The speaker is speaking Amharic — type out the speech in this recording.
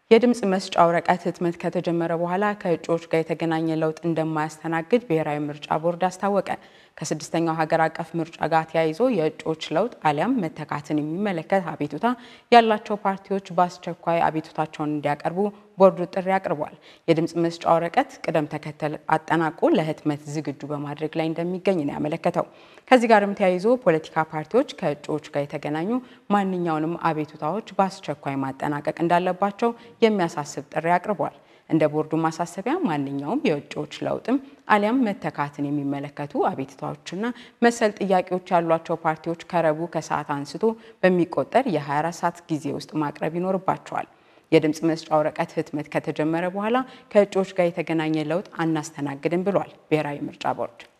የድምፅ መስጫ ወረቀት ህትመት ከተጀመረ በኋላ ከእጩዎች ጋር የተገናኘ ለውጥ እንደማያስተናግድ ብሔራዊ ምርጫ ቦርድ አስታወቀ። ከስድስተኛው ሀገር አቀፍ ምርጫ ጋር ተያይዞ የእጩዎች ለውጥ አሊያም መተካትን የሚመለከት አቤቱታ ያላቸው ፓርቲዎች በአስቸኳይ አቤቱታቸውን እንዲያቀርቡ ቦርዱ ጥሪ አቅርቧል። የድምፅ መስጫ ወረቀት ቅደም ተከተል አጠናቆ ለህትመት ዝግጁ በማድረግ ላይ እንደሚገኝ ነው ያመለከተው። ከዚህ ጋርም ተያይዞ ፖለቲካ ፓርቲዎች ከእጩዎች ጋር የተገናኙ ማንኛውንም አቤቱታዎች በአስቸኳይ ማጠናቀቅ እንዳለባቸው የሚያሳስብ ጥሪ አቅርቧል። እንደ ቦርዱ ማሳሰቢያ ማንኛውም የእጩዎች ለውጥም አሊያም መተካትን የሚመለከቱ አቤቱታዎችና መሰል ጥያቄዎች ያሏቸው ፓርቲዎች ከረቡዕ ከሰዓት አንስቶ በሚቆጠር የ24 ሰዓት ጊዜ ውስጥ ማቅረብ ይኖርባቸዋል። የድምፅ መስጫ ወረቀት ህትመት ከተጀመረ በኋላ ከእጩዎች ጋር የተገናኘ ለውጥ አናስተናግድም ብሏል ብሔራዊ ምርጫ ቦርድ።